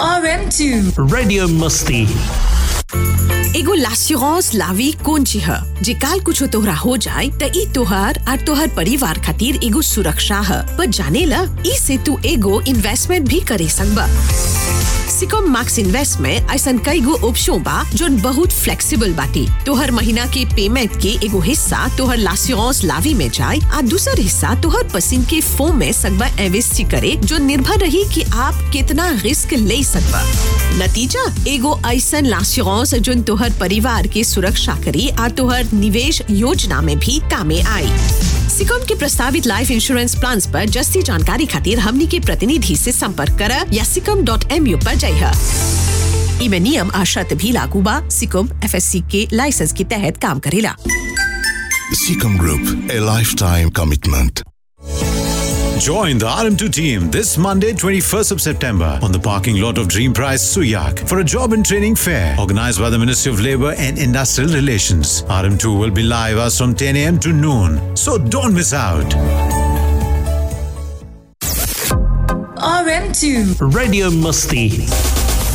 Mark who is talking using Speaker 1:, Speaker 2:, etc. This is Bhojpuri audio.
Speaker 1: RM2
Speaker 2: Radio Musti.
Speaker 3: एगो लास्यूरांस लावी कौन ची ह जे काल कुछो तोहरा हो जाए त ई तोहार और तोहर परिवार खातिर एगो सुरक्षा ह पर जाने ला ई से तू एगो इन्वेस्टमेंट भी करे सकबा सिकॉम मैक्स इन्वेस्ट में ऐसा कई गो ऑप्शन बा जोन बहुत फ्लेक्सिबल बाटी तोहर महीना के पेमेंट के एगो हिस्सा तोहर लास्यूरांस लावी में जाए आ दूसर हिस्सा तोहर पसंद के फोम में सकबा इन्वेस्ट करे जो निर्भर रही कि आप कितना रिस्क ले सकबा नतीजा एगो ऐसन लास्यूरांस जोन तोहर परिवार के सुरक्षा करी आ तोहर निवेश योजना में भी कामे आई सिकॉम के प्रस्तावित लाइफ इंश्योरेंस प्लान पर जस्ती जानकारी खातिर हमनी के प्रतिनिधि से संपर्क कर या सिकम डॉट एम यू पर जाइए इमे नियम आ शर्त भी लागू बा सिकम एफएससी के लाइसेंस के तहत काम करेला
Speaker 4: Seacom Group, a lifetime commitment.
Speaker 5: Join the RM2 team this Monday, 21st of September, on the parking lot of Dream Prize Suyak for a job and training fair organized by the Ministry of Labour and Industrial Relations. RM2 will be live as from 10 a.m. to noon, so don't miss out.
Speaker 1: RM2
Speaker 2: Radio Musti.